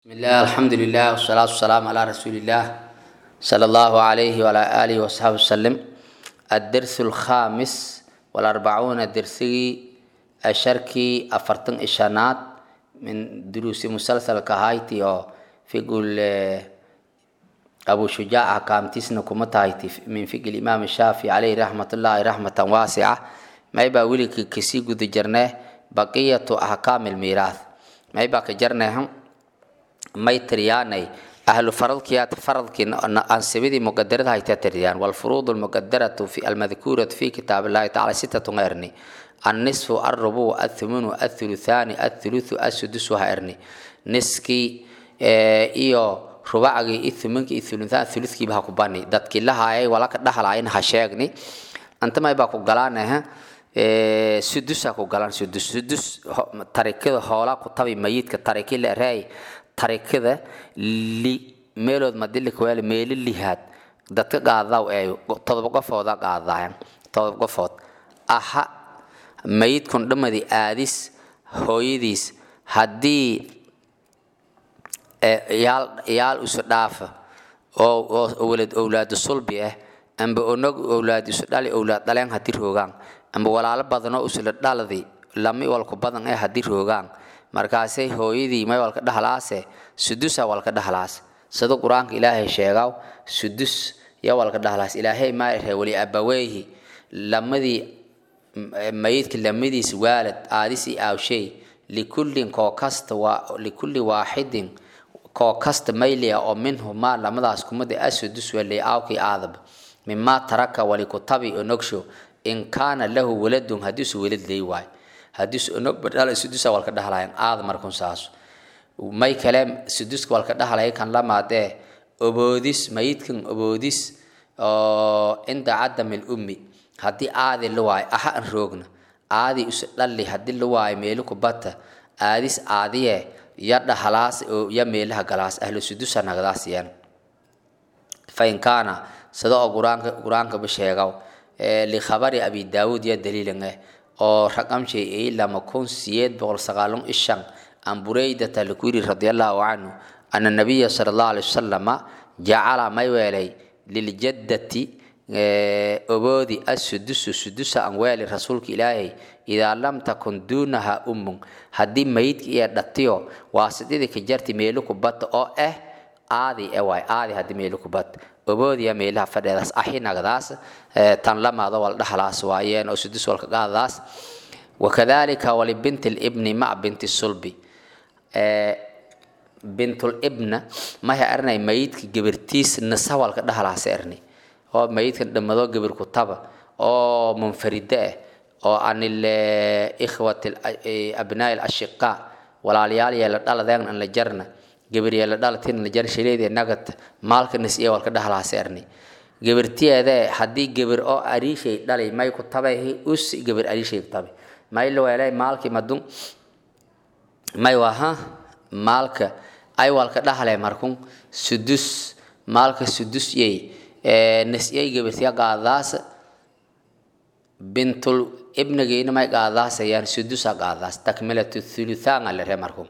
بسم الله الحمد لله والصلاة والسلام على رسول الله صلى الله عليه وعلى آله وصحبه وسلم الدرس الخامس والأربعون درسي الشركي أفرتن إشانات من دروس مسلسل كهايتي أو في قول أبو شجاع كام تسنى كمتايتي من فقه الإمام الشافعي عليه رحمة الله رحمة واسعة ما يبقى ولي كسي قد جرناه بقية أحكام الميراث ما يبقى كجرناهم may tiriyaanay ahlu faradkiyaat faradkii ansibidii muqadarada haytaa tiriyaan walfuruud almuqadaratu fi almadkuuratu fi kitaab illahi tacala sitatun erni annisfu alrubu athumunu athuluthani athuluthu asudusu ha erni niskii iyo rubacgii ithuminkii ithuluthan thulutkiiba ha ku bani dadkii lahaayay walaka dhahlaayeen ha sheegni antamay baa ku galaanaha sudusa ku galaan sudus sudus tarikada hoolaa ku tabi mayidka tariki la ereey tarikada li meelood madili kuwaali meeli lihaad dadka qaadaw ee todoba qofooda qaadaayan todoba qofood aha mayidkun dhamadi aadis hooyadiis haddii yaal yaal isu dhaafa oo walad owlaadu sulbi ah amba onog owlaad isu dhali owlaad dhaleen haddii roogaan amba walaalo badanoo isula dhaladi lami walku badan ee haddii roogaan markaasay hooyadii may walka dhahlaase sudusa walka dhahlaas sida qur-aanka ilaahay sheegaw sudus ya walka dhahlaas ilaahay maa irhe wali abaweyhi lamadii mayidka lamadiis waalad aadisi aawshay likullin koo kasta waa likulli waaxidin koo kasta maylia oo minhumaa lamadaas kumada asudus wali aawkii aadab mimaa taraka wali kutabi onogsho in kaana lahu waladun haddiisu walad leey waayo haddii onog badhala sudusa walka dhahlayan aada markun saas may kale suduska walka dhahlaya kan lamaadee oboodis mayidkan oboodis oo cinda cadami lummi haddii aadi la waayo aha an roogna aadi isu dhalli haddii la waayo meeli kubata aadis aadiye ya dhahalaas oo ya meelaha galaas ahlu sudusa nagdaas yan fain kaana sida oo qur-aanka qur-aankaba sheegaw likhabari abi daawud ya daliilan eh oo raqamshay ay lama kun siyeed boqol sagaalun ishan an buraydata laku yiri radiallahu canhu ana nabiya sala allahu alay wasalama jacala may weelay liljaddati oboodi asudusu sudusa an weeli rasuulka ilaahay idaa lam takun duunaha ummun haddii mayidka iyo dhatiyo waasididii ka jarti meelu kubata oo ah aadi e waay aadi haddii meelu kubata oboodiya meelaha fadheedaas ahinagdaas tan lamaado wal dhahlaas waayeen oo sudus walka qaadadaas wakadalika walibinti libni mac binti sulbi bintul ibna maha ernay mayidka gabirtiis nisa walka dhahlaas erni oo mayidka dhammado gabir ku taba oo munfaride ah oo anil ikhwati abnaa ashiqa walaalyaal yeela dhaladeen an la jarna gabaryeela dhalatin la jar shileedee nagad maalka nis iyo walka dhahlaas erni gabartiyeede haddii gabar oo ariishay dhalay may ku tabay us gabar ariishay ku tabay may la weelay maalkii madun may waha maalka ay walka dhahle markun sudus maalka sudus yey nis yey gabartiya qaadaas bintul ibnageyna may qaadaasayaan sudusa qaadaas takmilatu thuluthaan la re markun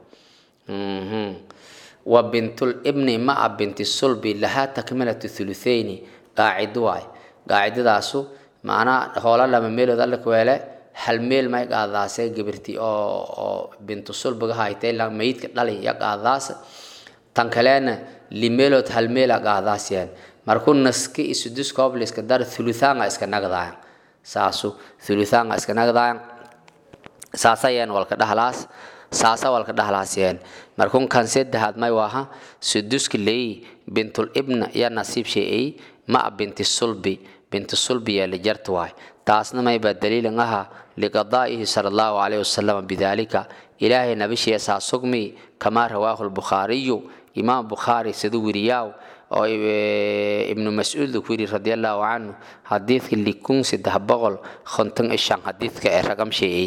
wa bintul ibni maca binti sulbi lahaa takmilatu thuluthayni qaacido waay qaacidadaasu macnaa hoola lama meelood alla kuweele hal meel may qaadaase gabirti oo oo bintu sulbiga haytay la mayidka dhali ya qaadaas tan kaleena limeelood hal meela qaadaasiyaan markuu naski isudus koobliska dar thuluthaanga iska nagdaayan saasu thuluthaanga iska nagdaayan saasayeen walka dhahlaas saasa walka dhahlaasiyeen markun kan saddexaad may waaha suduska leey bintul ibna ya nasiib sheeyay ma binti sulbi binti sulbi ya lijarta waay taasna may baa daliilan aha liqadaa'ihi sala allahu calayhi wasalam bidaalika ilaahay nabishiya saa sugmi kamaa rawaahu lbukhaariyu imaam bukhaari sida wiriyaaw oo ibnu mascuud ku yiri radiallahu canhu xadiidka likun saddex boqol konton ishan xadiidka ee ragam sheeyay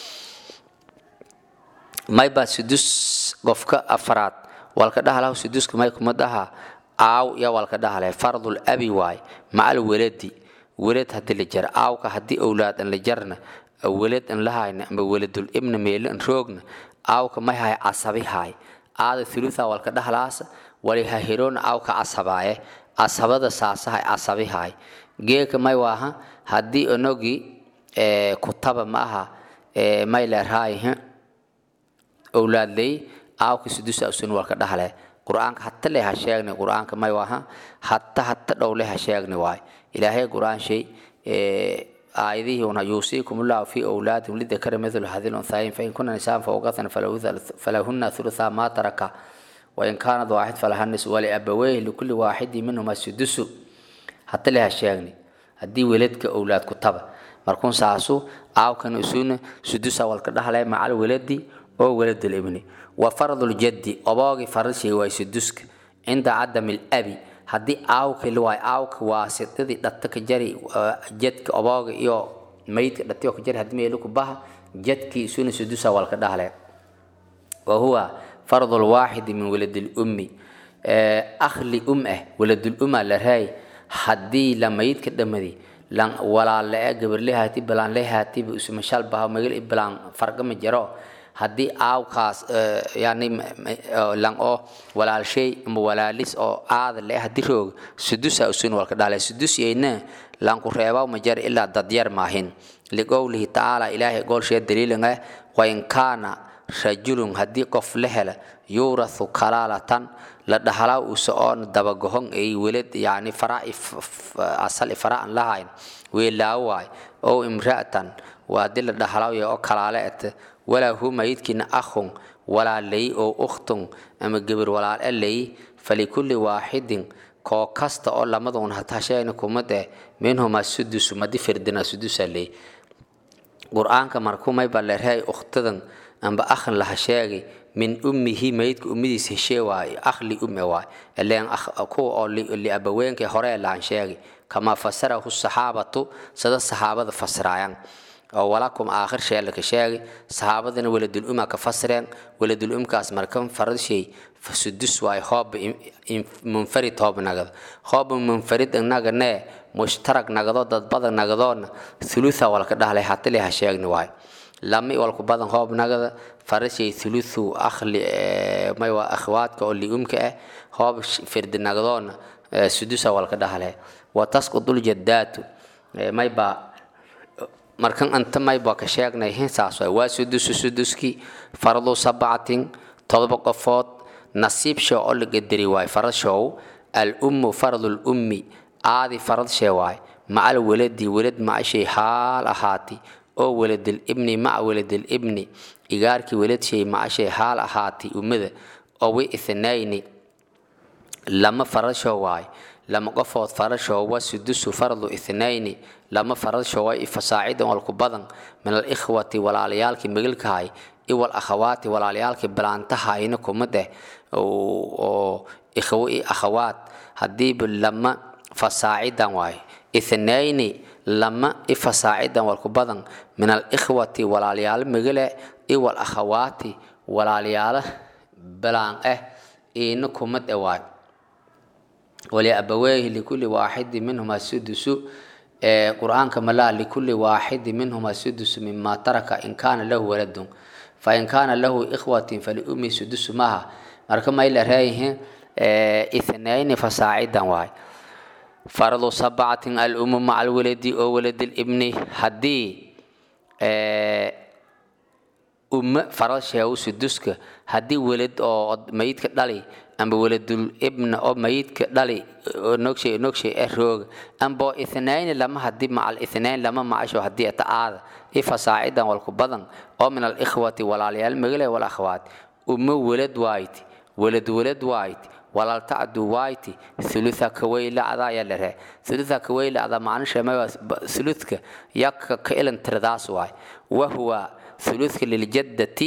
mayba sudus qofka afaraad walka dhahlaw suduska may kuma dhaha aaw ya walka dhahlay fardul abi waay macal weladi welad haddii la jara aawka haddii owlaad an la jarna welad an lahayna amba weladul ibna meelo an roogna aawka may hay casabi haay aada thulutha walka dhahlaasa wali hahiroon awka casabaaye casabada saasahay casabihay geeka may waaha haddii onogi kutaba ma aha may leerhaayihe owlaadley aawka sudusa usun walka dhahle qur-aanka hata le ha sheegni qur-aanka may waaha hata hata dhowle ha sheegni waay ilaahay qur-aan shay aayadihii una yuusiikum ullahu fi awlaadikum lidakara mithlu hadil unthayin fain kuna nisaan fawqatan falahuna thulutha ma taraka wain kaanad waaxid falaha nis waliabaweyhi likulli waaxidi minhuma sudusu hata le ha sheegni haddii weladka owlaad ku taba markuun saasu aawkan usuna sudusa walka dhahle macal weladi oo weladul ibni wa fardul-jaddi oboogi farashay waay suduska cinda cadami labi haddii aawka waay aawka waa sidadii dhata ka jari jadka obooga iyo maydka dhatiyo ka jari haddii meelu ku baha jadkii isuna sudusa walka dhahle wa huwa fardul waaxidi min waladil ummi akhli um ah waladul umma la raay haddii la maydka dhamadi lan walaale e gabarlehaati balaan lehaatiba isumashal baha magal balaan fargama jaro haddii aawkaas yani lan oo walaalshay ama walaalis oo aada le haddii roog sudusa usun walka dhaale sudus yayna lanku reebaw ma jar ilaa dadyar maahin liqowlihi tacaala ilaahay goolshee daliilanga wain kaana rajulun haddii qof la hela yuurathu kalaalatan la dhahalaa usa oon dabagohon ay welad yani farai asal fara aan lahayn weelaawo waay ow imra'atan waa haddii la dhahalaayo oo kalaale ete walaa hu mayidkiina akhun walaalay oo ukhtun ama gebir walaal alay falikulli waaxidin koo kasta oo lamaduun hatashayna kumade minhuma sudusu madi firdina sudusa ley qur-aanka markumay balerhay ukhtadan amba akhan laha sheegay min ummihi mayidka ummidiis heshee waaye akhli umme waay ileen kuwa oo liabaweenkay hore lahan sheegay kamaa fasarahu saxaabatu sida saxaabada fasiraayan oo walakum aakhir shee laka sheegay saxaabadana waladul umma ka fasireen waladul umkaas markan farad shay fasudus waay hoob munfarid hoob nagado hoob munfarid naganee mushtarag nagado dad badan nagadoona thulutha walka dhahlay hatile ha sheegni waay lami walku badan hoob nagada farashay thuluthu akhli may waa akhwaadka oo liumka ah hoob firdi nagadoona sudusa walka dhahlay wa tasqudul jaddaatu may baa markan anta mayba ka sheegnay hinsaas waay waa sudusu suduski fardu sabcatin todoba qofood nasiib show oo la gadari waay farad show al ummu fardul ummi aadi farad shee waay macal waladi walad macashay haal ahaati oo waladil ibni maca waladil ibni igaarkii waladshey macashay haal ahaati ummada oo wi ithnayni lama farad show waay lama qofood farasho wa sudusu fardu ithnayni lama farasho wa fasaacidan walku badan min alikhwati walaalayaalkii megelkahay iwal akhawaati walaalayaalkii balaantahayna kumade oo ikhwo i akhawaat hadiiba lama fasaacidan waay ithnayni lama i fasaacidan walku badan min alikhwati walaalayaalo megele iwal akhawaati walaalayaalo balaan ah iina kumade waay ولأبويه لكل واحد منهما السدس قرآن كما لا لكل واحد منهما السدس مما ترك إن كان له ولد فإن كان له إخوة فلأمي سدس معها مركما إلى رأيه اثنين فصاعدا واي فرض سبعة الأم مع الولد أو ولد الابن هدي أم فرض شيء سدسك هدي ولد أو ميت كدالي amba waladul ibna oo mayidka dhali nogshay nogshay ee roog amba ithnayn lama hadii macal ithnayn lama macasho hadii ta aada ifa saacidan walku badan oo min al ikhwati walaalyaal magale wal akhwaat umma walad waayt walad walad waayt walaal tacdu waayt thulutha kawayla ada ya lere thulutha kawayla ada macna sheemay thuluthka yak ka ilan tirdaas waay wa huwa thuluthka lil jaddati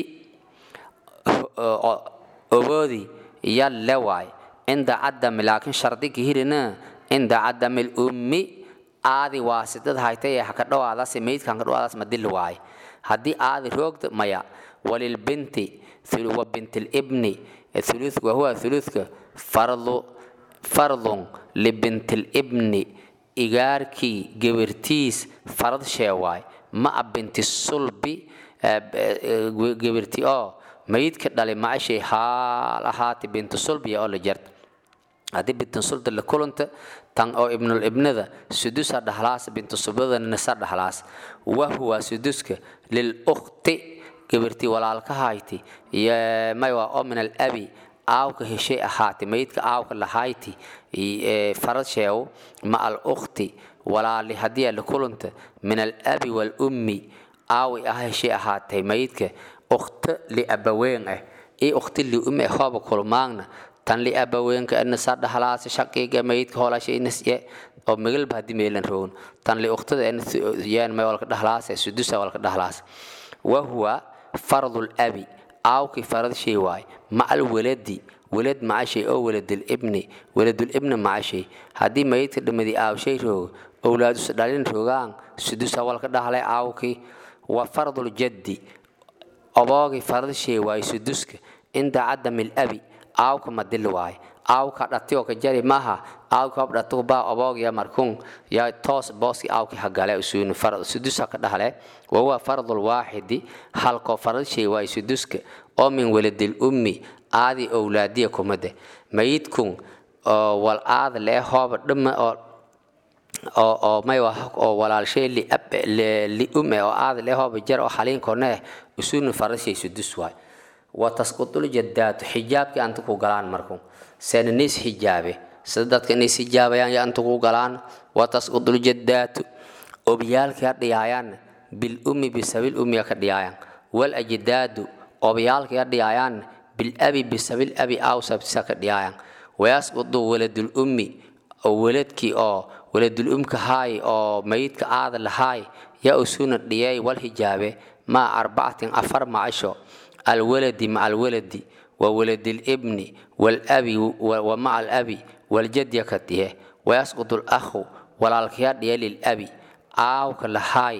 oboodi yalle waay cinda cadami laakiin shardiga hirina cinda cadami lummi aadi waasidad haytay ee haka dhawaadaas meydka haka dhawaadaas madil waay haddii aadi roogda maya walilbinti wa bintilibni thuluth wahuwa thuluthka fardu fardun libintilibni igaarkii gebirtiis farad shee waay ma a binti sulbi gebirti oo mayidka dhali macashay haal ahaati bintu sulbiya oo la jarta haddii bintu sulda la kulanta tan oo ibnul ibnada sudusa dhahlaas bintu sulbada nisa dhahlaas wahuwa suduska lil ukhti gabirtii walaalka hayti may waa oo min al abi aawka heshay ahaati mayidka aawka lahayti farad sheew ma al ukhti walaali haddii la kulanta min al abi wal ummi aawi ah heshay ahaatay mayidka ukhta liabaween ah iyo ukhti liumi ah hooba kulmaagna tan liabaweenka nisa dhahlaas shaqiga mayidka hoolashay nisye oo migalba haddii meelan rogon tan li ukhtada yaan may walka dhahlaas sudusa walka dhahlaas wahuwa fardul abi aawkii farad shay waay macal waladi walad macashay oo waladul ibni waladul ibni macashay haddii mayidka dhimadii aawshay roogo owlaadus dhalin rogaan sudusa walka dhahlay aawkii wa fardul jaddi oboogii farad shay waay suduska inda cadami abi aawka madil waay aawka dhatiyo ka jari maha aawka hob dhatu baa oboogya markun yaa toos booski aawki hagale usuun farad sudusa ka dhahle wahuwa fardul waaxidi halkoo farad shay waay suduska oo min waladil ummi aadi owlaadiya kumade mayidkun oo wal aad lee hooba dhima oo oo oo may oo walaalshay li ab li umme oo aad lee hooba jar oo xaliinkoone usuun farad shay sudus waay watasqutul jadaatu xijaabkii anta ku galaan marku seen nis xijaabe sida dadka inay xijaabayaan ya anta ku galaan watasqutul jadaatu obyaalkii dhiyaayaan bil ummi bisabil ummi ka dhiyaayaan wal ajdaadu obyaalkii dhiyaayaan bil abi bisabil abi aw sabtisa ka dhiyaayaan wayasqutu waladul ummi oo waladkii oo waladul umka haay oo mayidka aada lahaay ya usuna dhiyay wal hijaabe maa arbacatin afar macasho الولد مع الولد وولد الابن والأبي ومع الأبي والجد يكتيه ويسقط الأخ والالكياد للأبي آو كالهاي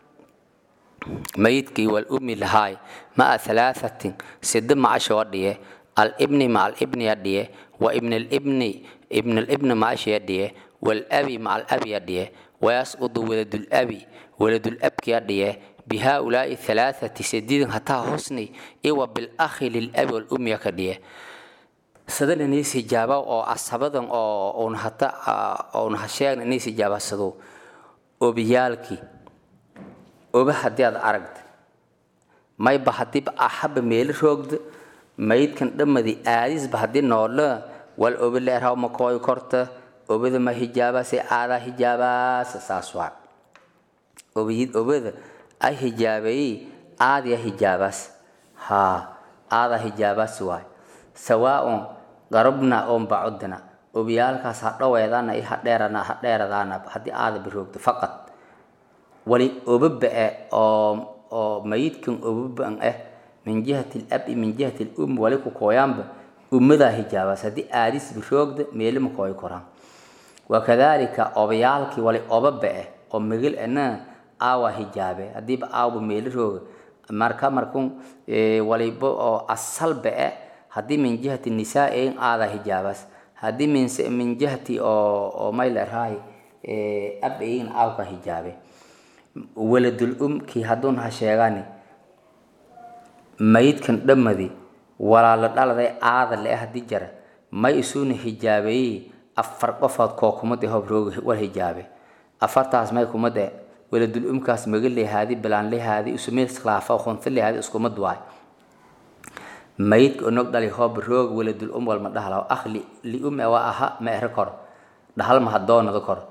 ميتكي والأم لهاي مع ثلاثة سد مع شواديه الابن مع الابن يديه وابن الابن ابن الابن مع يديه والأبي مع الأبي يديه ويسقط ولد الأبي ولد الأب يديه بهؤلاء الثلاثة سديد حتى حسني إيوا بالأخ للأب والأم يكديه سدل نيس جابا أو أصحابهم أو أون حتى أون هشيان نيس جابا سدو وبيالكي وبحدي هذا أرقد ما يبحدي بأحب ميل روغد ما يتكن دم دي آديس بحدي نولا والأوبل لأرهاو مكوي كورتا أوبد ما هجابا سي آدا هجابا سساسوا أوبيد أوبد ay hijaabayey aadya hijaabaas haa aada hijaabaas waay sawaaun garabna oon bacudna obiyaalkaas ha dhaweedana i hadheerana ha dheeradaana haddii aada biroogto faqad wali obaba-e oo oo mayidkan obaban ah min jihati labi min jihati lum wali ku kooyaanba ummadaa hijaabaas haddii aadis biroogda meelima kooy koraan wakadaalika obayaalkii wali obaba-e oo migil ana aawa hijaabe hadiiba aawba meelirooga marka markun waliba oo asalba e haddii min jihati nisaa ein aada hijaabaas haddii min min jihati oo oo maylerhaay ab ein aawka hijaabe waladul umkii hadduun ha sheegani mayidkan dhammadi walaalo dhaladay aada le haddii jara may isuuna hijaabeeyey afar qofood koo kumad hob rooga wal hijaabe afartaas may kumade waladul umkaas maga lehaadi bilaan lehaadi usumeel khilaafa khonta lehaadi iskumad waay mayidka onog dhali hoob roog waladul um walma dhahlaw akh li li ume waa aha ma ere kor dhahal ma hadoonada kor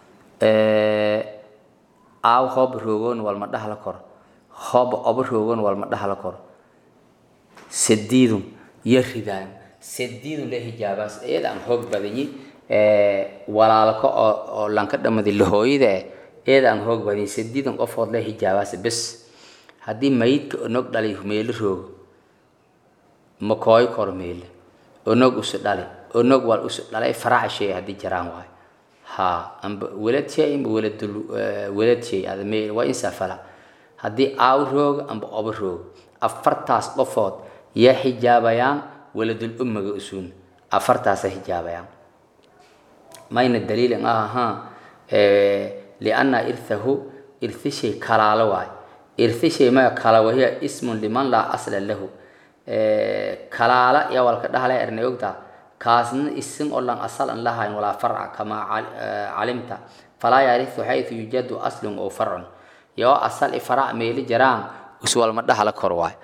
aaw hoob roogoon walma dhahla kor hoob oba roogoon walma dhahla kor sadiidun iyo ridaan sadiidun le hijaabaas iyada aan hoog badanyi walaalka oo oo lanka dhamadi lahooyada eh eeda aan hoog badin sadiidan qofood le hijaabaas bes haddii mayidka onog dhalay meelo roogo ma kooy kor meele onog usu dhali onog wal usu dhalay faraca shay haddii jaraan waay ha amba welad shay amba weladul welad shay ada meel waa insaa fala haddii aaw roogo amba oba roogo afartaas qofood yaa xijaabayaan weladul ummaga usuun afartaasa xijaabayaan mayna daliilin ah ahaa lianna irthahu irthi shay kalaalo waay irthi shay maya kala wahiya ismun liman laa asla lahu kalaala iyo walka dhahle ernay ogtaa kaasna isin oo lan asal an lahayn walaa farca kamaa calimta falaa yarihu xaytu yujadu aslun oo farcun yoo asal i farac meeli jaraan uswalma dhahala kor waay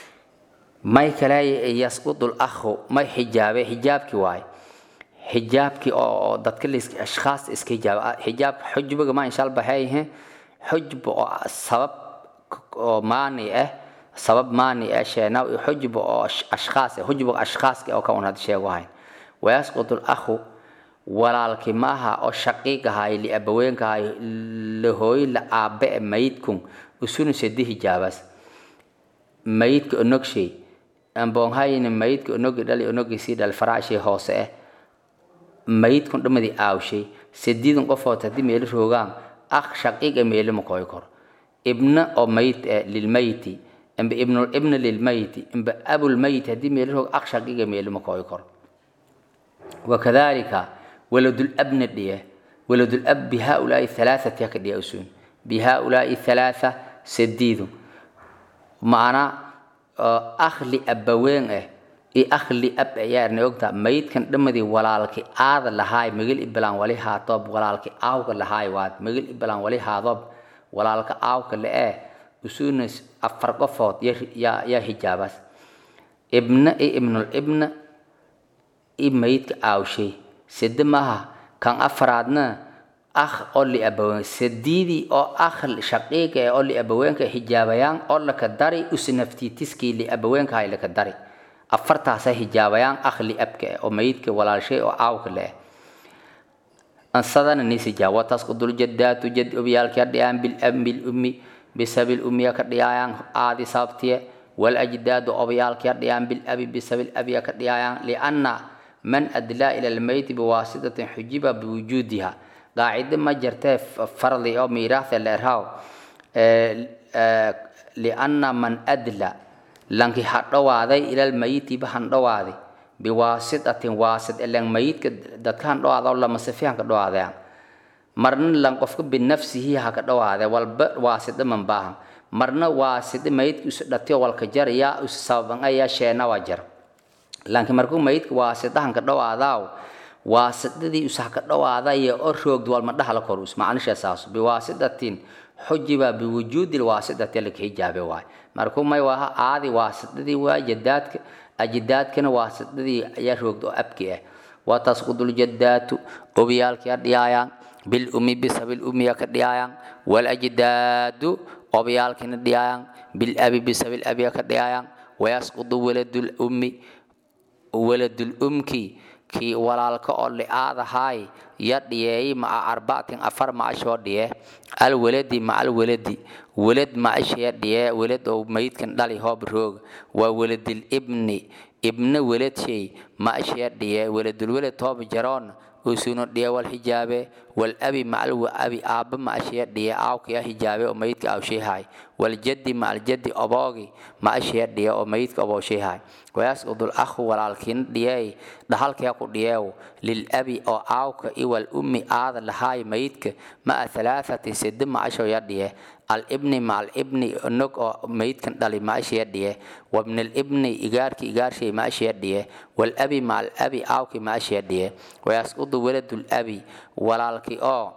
may kale yasqudu lakhu may xijaabe xijaabki waay xijaabki oo dadka ashkhaas iska hijaaba xijaab xujbiga ma inshaal baxeeyahe xujba oo sabab oo maani ah sabab maani ah sheena xujba oo ashkhaas ah xujbiga ashkhaaska oo ka un had sheego hayn wayasqudu lakhu walaalki maaha oo shaqiiq ahay liabaweenka ahay lahooy la aabe e mayidkun usuna sedi hijaabaas mayidka onogshay amboonhayni mayidka onogi dhali onogisii dhal faraashii hoose ah mayidkun dhamadii aawshay sediidan qofood haddii meeli roogaan akh shaqiiqa meeli ma koy koro ibna oo mayit eh lilmayiti imba ibnul ibna lilmayiti imba abul mayit haddii meeli roog akh shaqiiqa meeli ma koy koro wakadalika waladul abna dhiye waladul ab bihaulaai halaathati haka dhiya usuun bihaulaai halaatha sediidu macnaa akhli abaween ah iyo akhli ab ayaarna ogtaa mayidkan dhamadii walaalki aada lahaay magel ibalaan wali haatoob walaalki aawka lahaay waad magel ibalaan wali haadoob walaalka aawka le-ee usuuna afar qofood yaa hijaabaas ibna iyo ibnul ibna i mayidka aawshay sede maaha kan afaraadna akh oo liabaween sadiidii oo akh shaqiiqa ee oo liabaweenka hijaabayaan oo laka dari usnaftiitiskii liabaweenka hay laka dari afartaasa hijaabayaan akh liabka eh oo mayidka walaalshay oo aawka le ansadana nisijaa watasqudul jadaatu jad obyaalkia dhiyaan bilab bilummi bisabil ummiya ka dhiyaayaan aadi sababtiye walajdaadu obyaalkia dhiyaan bilabi bisabil abiya ka dhiyaayaan lianna man adlaa ila lmeyti biwaasitatin xujiba biwujuudiha qaacide ma jirtee fardi oo miiraahda leerhaw lianna man adla lanki hadhowaaday ila lmayiti ba handhowaaday biwaasitatin waasit ilan mayidka dadka handhowaada lamasifi hanka dhowaadayaan marna lan qofka binafsihi haka dhowaade walba waasida man baahan marna waasida mayidka isu dhatiyo walka jaraya isu sababan ayaa sheena waa jar laakiin markuu mayidka waasidahan ka dhawaadaaw waasidadii usaha ka dhawaadaya oo roogd walma dhahala korus macnisha saas biwaasidatin xujiba biwujuudi lwaasidati laka hijaabe waay markuu may waha aadi waasidadii waa jadaadka ajidaadkana waasidadii ayaa roogd oo abki ah watasqudu ljadaatu obyaalkia dhiyaayaan bilumi bisabil umiya ka dhiyaayaan walajidaadu obyaalkina dhiyaayaan bilabi bisabil abiya ka dhiyaayaan wayasqudu waladul ummi waladul umki kii walaalka oo li-aadahaay ya dhiyeey maca arbactin afar macashoo dhiye alwaladi maca alwaladi welad macashaya dhiye welad oo mayidkan dhali hoob roog waa waladil ibni ibna welad shay macashaya dhiye waladulwelad hoob jaroon usuno dhiye wal hijaabe wal abi macal abi aabba macashaya dhiye aawkaya hijaabe oo mayidka aawshayhaay waljaddi macaljaddi oboogi macashaya dhiye oo mayidka obooshyhaay wayasqudu lakhu walaalkiina dhiyey dhahalkaya ku dhiyeew lilabi oo aawka iwal ummi aada lahaay mayidka ma'a halaathati sidi macasho ya dhiye alibni maca alibni nog oo mayidkan dhali maashaya dhiye wabnalibni igaarki igaarshay maashaya dhiye walabi maca alabi aawki maashaya dhiye wayasqudu waladulabi walaalki oo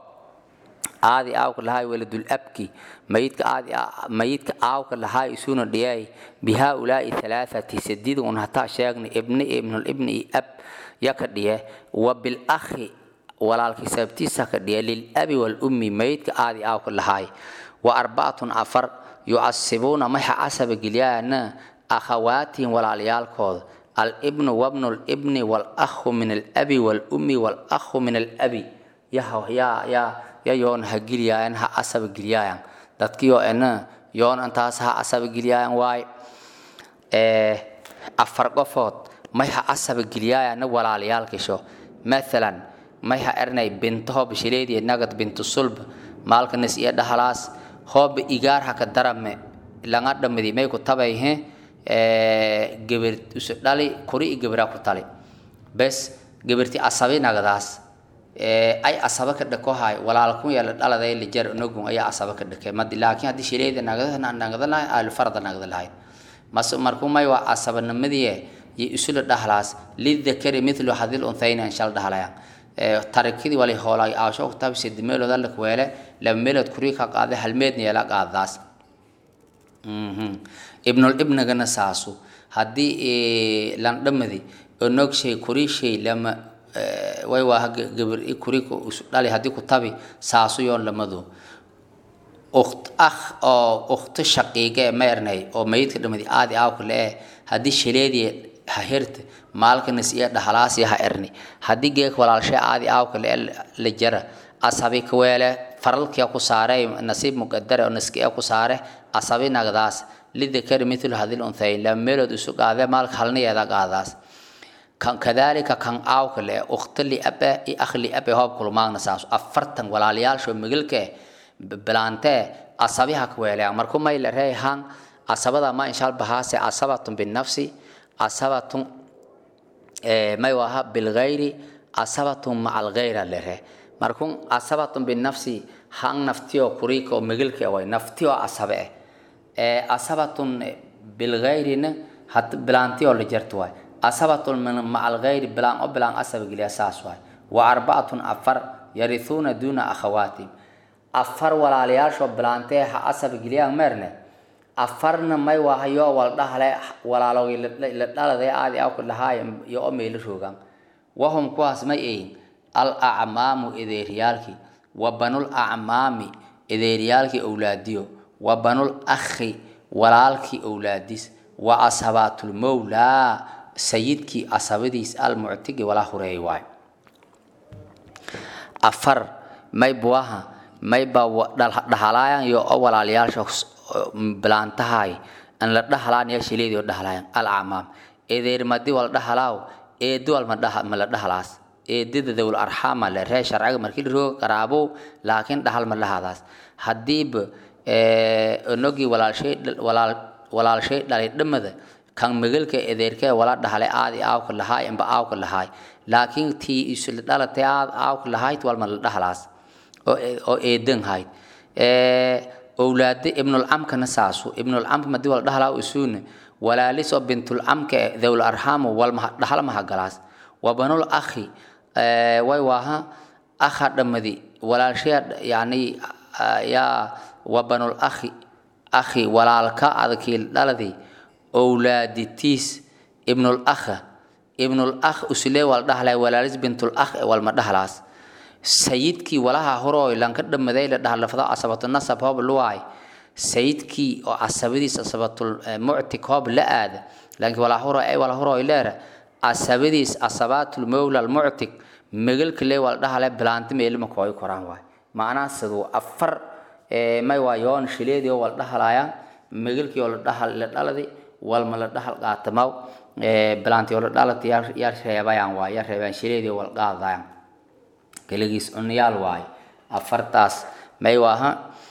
aadi aawka lahaay waladul abki mayidka aadi mayidka aawka lahaay isuna dhiyay bihaulaai halaathati sadid un hataa sheegni ibni ibnul ibni iyo ab yaka dhiye wa bilakhi walaalki sababtiisa ka dhiye lilabi walummi mayidka aadi aawka lahaay wa arbacatun afar yucasibuuna maxa casaba gelyaana akhawaatihim walaalayaalkooda alibnu wabnu libni walakhu min alabi walummi walakhu min alabi yaa yaa ya yoon ha geliyaayan ha asaba geliyaayan dadkiyo ena yoon intaas ha asaba geliyaayan waay afar qofood may ha asaba geliyaayanna walaalayaalkisho mathalan may ha ernay binto hoob shileediya nagad bintu sulb maalkanis iyo dhahalaas hooba igaar haka darame langa dhamadi may ku tabayhe geber usu dhali kuri i gebera ku tali bes geberti asabi nagadaas ay asaba ka dhakohay walaalkun yala dhaladay lijar nogun ayaa asaba ka dhakay madi laakiin haddii shileeda nagada nagada lahay ahlu farda nagada lahayd mas markuu may waa asabanimadii iyo isula dhahlaas lidakari mithlu hadil unthayn an shal dhahlayan tarakidii wali hoolay aasho kutaab sidi meelood alla kuweele laba meelood kurii ka qaade hal meedna yeela qaadaas ibnul ibnagana saasu haddii landhamadi onogshay kurishay lama way waa gabar i kurika isu dhali haddii ku tabi saasu yoon lamadu ukt akh oo ukhto shaqiiga ee ma ernay oo mayidka dhamadi aadi aawka le eh haddii shaleedii ha herta maalkanas iyo dhahalaas iyo ha erni haddii geek walaalshay aadi aawka le la jara asabi kaweele faralkia ku saare nasiib muqadare oo naskiya ku saare asabi nagdaas lidakari mithlu hadil unthayn laba meelood isu qaade maalka halniyeeda qaadaas kan kadalika kan aawka le ukhto liabe i akh liabe hoob kulmaagna saas afartan walaalyaasho migalka eh bilaantee asabiha kaweeleyan markuu may la reeyahan asabada ma inshaal bahaase asabatun binafsi asabatun may waha bilgayri asabatun maca algayra lere markun asabatun binafsi han naftiyo kurika oo migalka way naftiyo asabe eh asabatun bilgayrina had bilaantiyo la jarto waay asabatun maca algayri bilaan o bilaan asaba geliya saas waay wa arbacatun afar yarithuuna duuna akhawaatihim afar walaalayaashoo bilaantee ha asaba geliyaan meerne afarna may wahayo wal dhahle walaalogii la dhaladay aadi awka dhahaay iyo o meela roogaan wahum kuwaas may ayin al acmaamu edeeryaalkii wa banul acmaami edeeryaalkii owlaadiyo wa banul akhi walaalkii owlaadis wa asabaatulmowlaa sayidkii asabadiis almuctigi walaa hureey waay afar may buaha may ba dhahalaayan iyo o walaalyaasha bilaantahay an la dhahalaan yaa shileedii oo dhahalaayan alacmaam edeermadi wal dhahalaaw eedi wal ma la dhahalaas eedida dawul arxaama le ree sharciga markii lirooga qaraabow laakiin dhahal ma lahadaas haddiiba onogii walaalshay walaalshay dhalay dhamada kan migalka edeerkee wala dhahalay aadi aawka lahaay amba aawka lahaay laakiin tii isla dhalatay aad aawka lahayd walma la dhahalaas oo eedan hayd owlaade ibnulcamkana saasu ibnulcamka madii wala dhahalaa isuuna walaalisoo bintulcamka e dawl arxaamu walma dhahal mahagalaas wa banul akhi way waaha akha dhamadi walaalshaya yani yaa wa banul akhi akhi walaalka adakii dhaladii owlaaditiis ibnul akha ibnul akh uslee wala dhahlay walaalis bintul akh walma dhahlaas sayidkii walaha horooy lanka dhamaday la dhahlafada asabatu nasab hoob luwaay sayidkii oo asabadiis asabatul muctik hoob la aada laakiin wala horo ay wala horooy leera asabadiis asabaatul mawla almuctik megalka lee wala dhahlay bilaanti meelima kooy koraan waay macnaha siduu afar may waa yoon shileedii oo wala dhahalayaan megalkii oo la dhahal la dhaladi walma la dhahal qaatamaw bilaantii oo la dhalati yaa reebayaan waay yaa reebayaan shileedii oo wala qaadayaan keligiis cunyaal waaye afartaas may waaha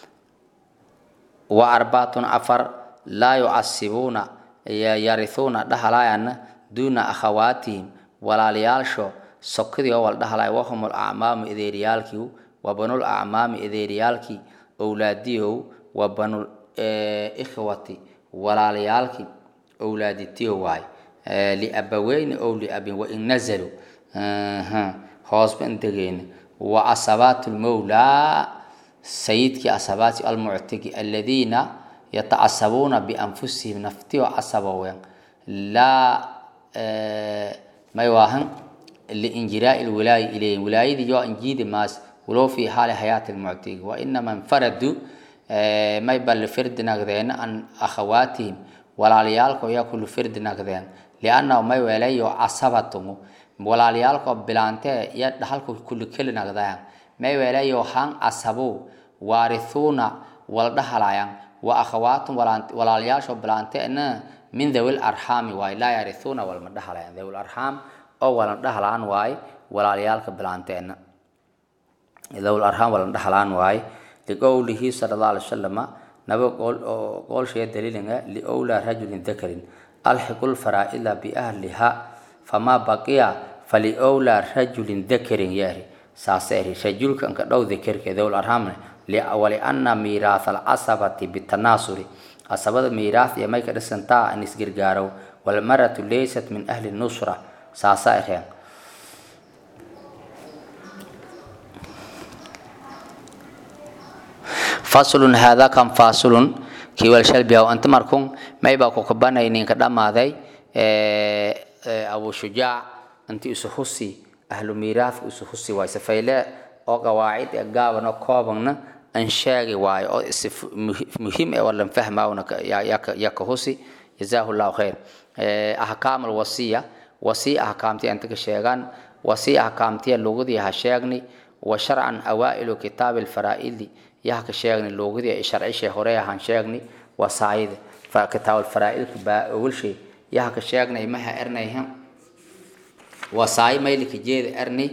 wa arbaatun afar laa yucasibuuna yarithuuna dhahalaayana duuna akhawaatihim walaalayaalsho sokadii oo wala dhahalaya wahum alacmaamu edeeriyaalkii wa banul acmaami edeeriyaalkii owlaadiyow wa banul ikhwati walaalayaalkii owlaaditiyo waaye liabaweyni ow liabin wain nazaluu hoosba indegeena wa asabaat lmowlaa sayidkii asabaati almuctigi aladiina yatacasabuuna bianfusihim naftiyo casabowen laa may waahan liinjiraai lwilaayi ilayhim wilaayadii yoo injiidi maas walow fi xaali hayaati lmuctigi wainama infaradu may ba lifirdi nagdeen an akhawaatihim walaalayaalko yaa ku lifirdi nagdeen liannahu may weelayo casabatumu walaalayaalkoo bilaantee iyo dhahalku kulli keli nagdayan may weelayo han casabu waarithuuna wala dhahalayan wa akhawaatum walaalayaashoo bilaanteena min dhawil arxaami waaye laa yarithuuna walma dhahalayan dhawil arxaam oo walan dhahalaan waaye walaalayaalka bilaanteena dhawil arxaam walan dhahalaan waaye liqowlihi sala allah alay wasalama naba qoolshaya daliilinga liowlaa rajulin dakarin alxiqu lfaraa'ida biahliha famaa baqiya faliowlaa rajulin dakarin yaari saase eri rajulka nka dhow dakerke dowl arhamne waliana miiraatha alcasabati bitanaasuri asabada miiraas iyo may ka dhisantaa in isgargaaro walmaratu laysat min ahli nusra saasaa ireen faslun haadaa kan fasulun kiwal shalbiyaw anta markun maybaa kukabanay ninka dhammaaday abu shujaac inti isu husi ahlu miiraadka isu husi waay safayle oo qawaacid ee gaaban oo koobanna an sheegi waayo oo si muhiim ee walan fahmaawna yaka husi jazaahu llahu khayr ahkaam alwasiya wasiya ahkaamtiya inta ka sheegaan wasiya ahkaamtiya lugadii ha sheegni wa sharcan awaa'ilu kitaabi alfaraa'idi yaha ka sheegni lugadii sharcishay hore ahaan sheegni wasaayida kitaab alfaraa'idka baa ogolshay yaha ka sheegnay maha ernayha wasaayi maylika jeeda erni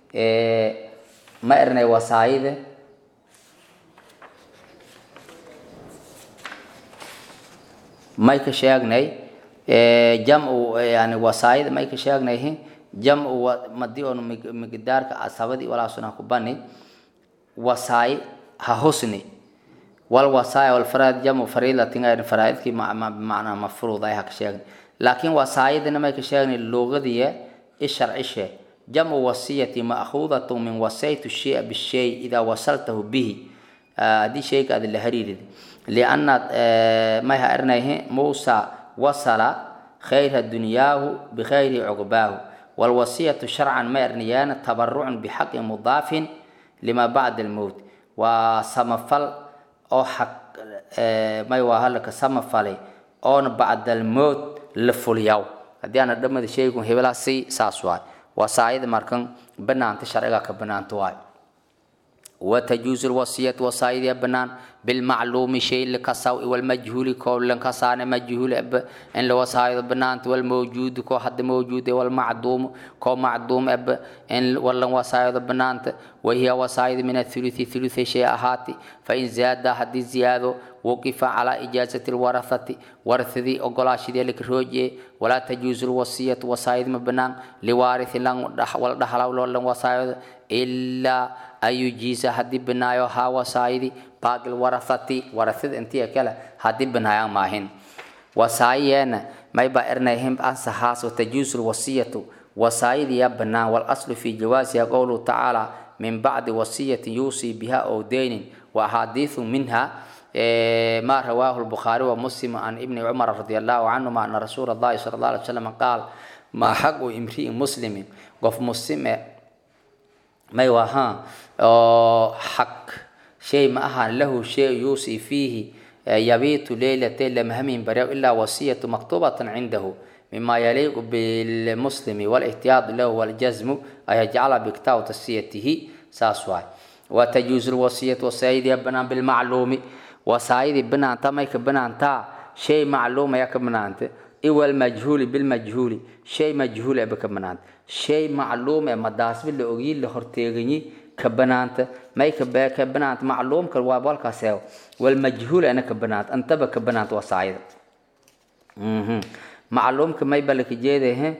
ma ernay wasaayida may ka sheegnay jamcu yani wasaayida may ka sheegnay jamcu madi on migdaarka asabadii walaasuna ku bani wasaayi ha husni wal wasaaya wal faraid jamcu fariidatin faraidkii macnaa mafruud ay ha ka sheegnay laakiin wasaayidina may ka sheegnay luugadiya isharcishe jamcu wasiyati ma'khuudatu min wasaytu shaya bishay idaa wasaltahu bihi haddii shayga aad la hariirid lianna may ha ernayhe muusa wasala khayra dunyaahu bikhayri cuqbaahu walwasiyatu sharcan ma ernayaana tabarucun bixaqi mudaafin lima bacda almowt waa samafal oo xaq may waa halaka samafalay oona bacda almowt la fulyaw haddii aana dhamada shaygun hebelaasi saas waay wasaayada markan banaanta sharciga ka banaanta waay وتجوز الوصية وصايد بنان بالمعلوم شيء لكساو والمجهول كول لكسان مجهول أب إن لو وصايد بنان والموجود كو حد موجود والمعدوم كو معدوم أب إن ولا وصايد بنان وهي وصايد من الثلث ثلث شيء هاتي فإن زاد حد زيادة وقف على إجازة الورثة ورثذي أقلاش ذلك روجي ولا تجوز الوصية وصايد مبنان لوارث لن والدحل ولا وصايد إلا ayujiisa haddii binaayo haa wasaayidi baaqil warahati warahada intii kale haddii binaayaan maahin wasaayiyeena mayba ernayhim ansahaas watajuusu lwasiyatu wasaayidi ya banaan walaslu fi jawaasiha qowluhu tacaala min bacdi wasiyati yuusii biha ow deynin wa axaadiisu minha ما رواه البخاري ومسلم عن ابن عمر رضي الله عنهما أن رسول الله صلى الله عليه وسلم قال ما حق امرئ مسلم قف مسلم may wahaa oo xaq shay ma ahaan lahu shay yuusi fiihi yabiitu leylate lamhamin baryaw ilaa wasiyatu maktubatan cindahu mima yaliiqu bilmuslimi walihtiyaadu lahu waljazmu ay yajcala biktaab tasiyatihi saas waay watajuuzu lwasiyatu wasaayidii banaan bilmacluumi wasaayidii banaanta may ka banaantaa shay macluum ayaa ka banaanta iwalmajhuuli bilmajhuuli shay majhuul aba ka banaanta shay macluum ee madaasbi la ogyi la horteeganyi ka banaanta may ka ka banaanta macluumka waa walkaaseew walmajhuul ana ka banaanta antaba ka banaanta wasaayida macluumka may balaka jeedahe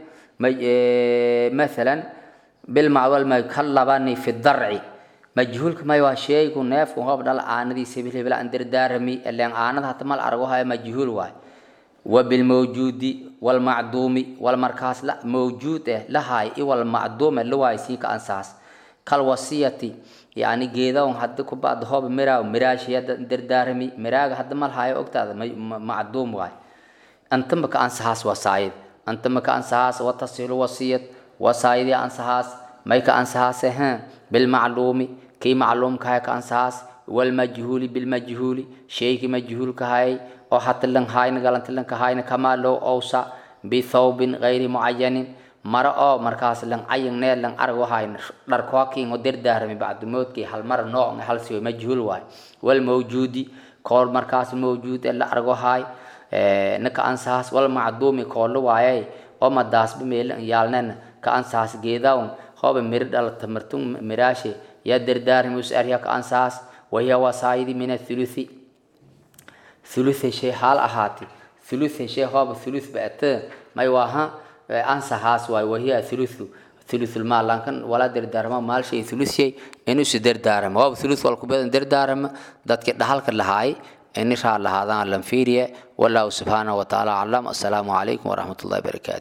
مثلا بالمعول ما كلبني في الضرع مجهول ما يوا شيء كون ناف كون هو بدل آندي سبيل بلا أندر دارمي اللي آند حتى مال أرجوها مجهول واي وبالموجود والمعدوم والمركز لا موجود لا هاي والمعدوم اللي هو يسيك أنساس كالوصية يعني جيدا حد كبعد هو مرا مراش يد أندر دارمي مرا حد مال هاي أكتر معدوم واي أنتم بك أنساس وصايد أنتم بك أنساس وتصل وصية وصايد أنساس ما يك أنساس ها بالمعلوم كي معلوم كهاي كأنساس والمجهول بالمجهول شيء مجهول كهاي أو حتى لن هاي نقلن لن كهاي كما لو أوسع بثوب غير معين مرة أو مركز لن عين نيل لن أرجو هاي دركواكي ودير دارمي بعد موت كي هل مرة نوع هل سوى مجهول واي والموجود كل مركز موجود إلا أرجو هاي نك أنساس والمعدوم كل واي أو مداس بميل يالنن كأنساس جيداون هو بمرد على تمرتون مراشي يدر دار مسأريا كأنساس وهي وصايد من الثلث ثلث شيء حال أهاتي ثلث شيء هو ثلث بأت ما يواها أنساس واي وهي ثلث ثلث المال لكن ولا در دارما مال شيء ثلث شيء إنه سدر دارما هو ثلث والكبير در دارما دات كده حال كله هاي ini raa lahaadaan lanfiiriye wallahu subxaanahu watacaala aclam assalaamu calaykum waraxmat ullahi barakaatu